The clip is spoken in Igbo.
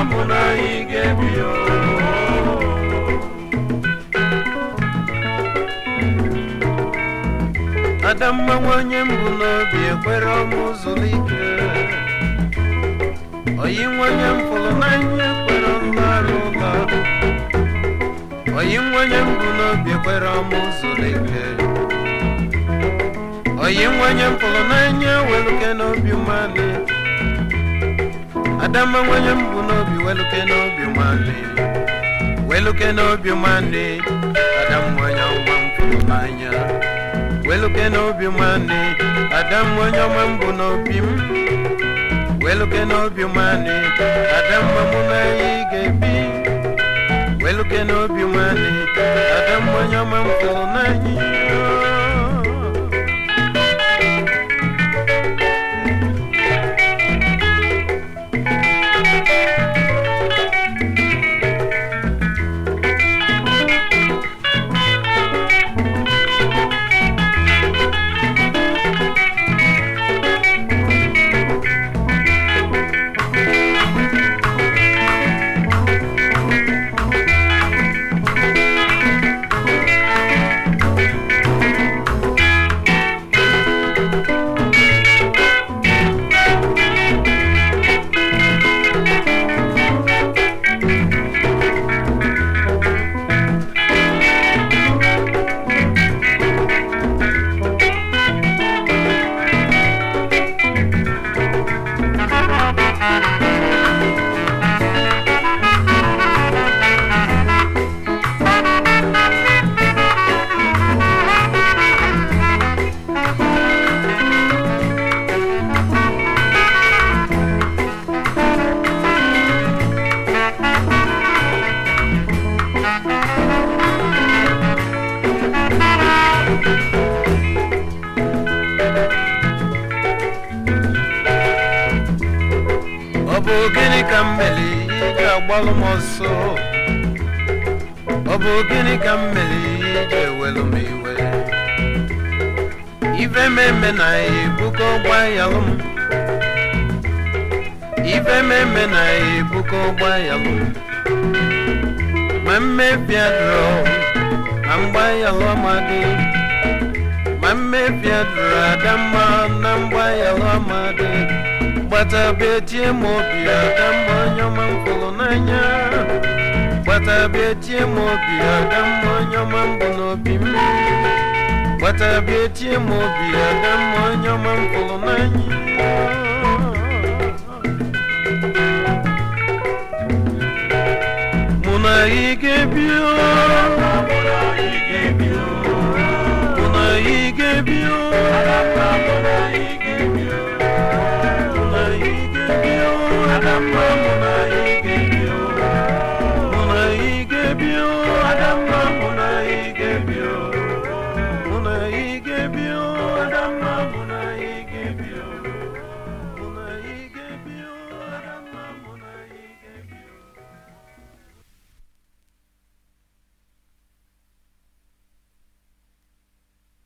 mụ na anyị ga-ebi o. Adamma nwanyị mbụ n'obi ekwere ọmụ zụrụ ike oyi nwanyị m fụrụ n'anya ekwere ọlụ arụ ụlọ oyi nwanyị mbụ n'obi ekwere ọmụ zụrụ ike oyi nwanyị m fụrụ n'anya weluke n'obi mmadụ Adamma nwanyị mbụ n'obi weluke n'obi mmadụ weluke n'obi mmadụ Adam nwanyị ọma m fụrụ n'anya weluke n'obi nwanne adam onye ọma mbụ n'obi m weluke n'obi nwanne adam mụ na anyị ga-ebi weluke n'obi nwanne adam onye ọma m fụrụ n'anyị ọ bụ gịnị ka m mere iji agbalụ m ọsọ ọ bụ gịnị ka m mere iji ewelu m iwe ife meme na ebuka ọgba yalụ m ife meme na ebuka ọgba yalụ m ma mmebi adụrọ na mgba yalụ amadị ma mmebi adụrọ adamma na mgba yalụ amadị gbata bịa tie m obi adamma onye ọma m fụrụ n'anya gbata bịa tie m obi adamma onye ọma m bụ n'obi m gbata bịa tie m obi adamma onye ọma m fụrụ n'anya mụ na gị ga-ebi o